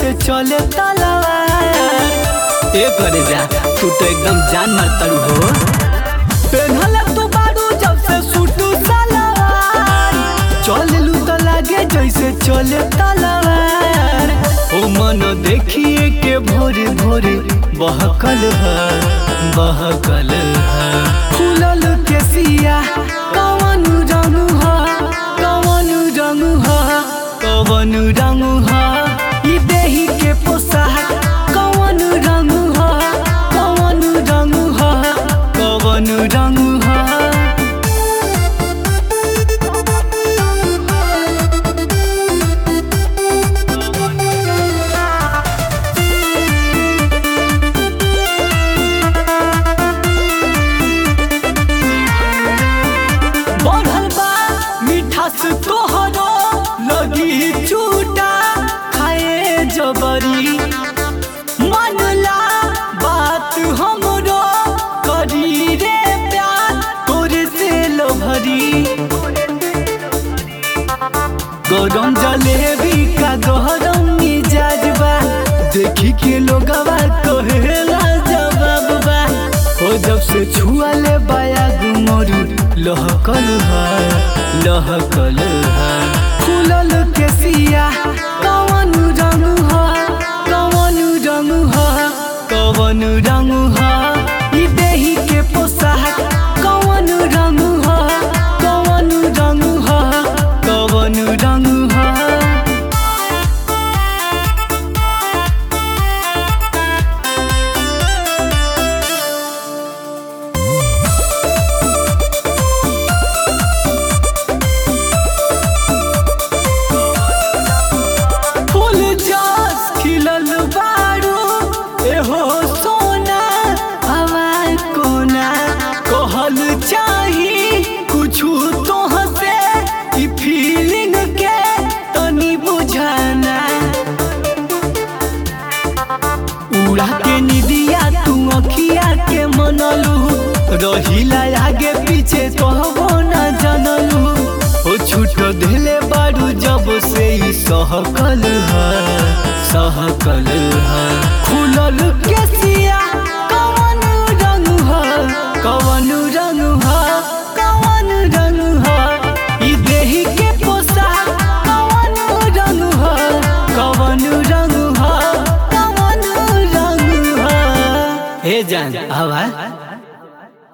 जैसे चले तलवार ए करे जा तू तो एकदम जान मारता हो पेन्हले तू बारू जब से सूटू सलवार चललू तो लागे जैसे चले तलवार ओ मन देखिए के भोरे भोरे बहकल है बहकल है फूलल के सिया कवन रंग है कवन रंग है कवन रंग है ई देही के पोशाक कवन रंग है कवन रंग है कवन रंग है बढ़ल बा मिठास तोहरो लगी चूटा खाए जबरी मनला बात हमरो करी रे प्यार तोरे से लोभरी गरम जलेबी का गरम मिजाज बा देखी के लोगवा कहेला जवाब बा हो जब से छुआ ले बाया गुमरू लहकल है लहकल है फूलल के सिया कवन रंग है कवन रंग है कवन रंग है ई देही के पोशाक कवन रंग है कवन रंग है कवन रंग है फूल जास खिलल बारू एहो सोना हवाई कोना कहल चाही कुछु तोह से ई फीलिंग के तनी बुझाना उड़ा के निदिया तू अखिया के मनलू रहिला आगे पीछे कहबो न जानलू ओ छूट दिले बारू जब से ई सहकल है सहकल है खुलल के सिया कवन रंग है कवन रंग है कवन रंग है ई देही के पोशाक कवन रंग है कवन रंग है कवन रंग है हे जान आवा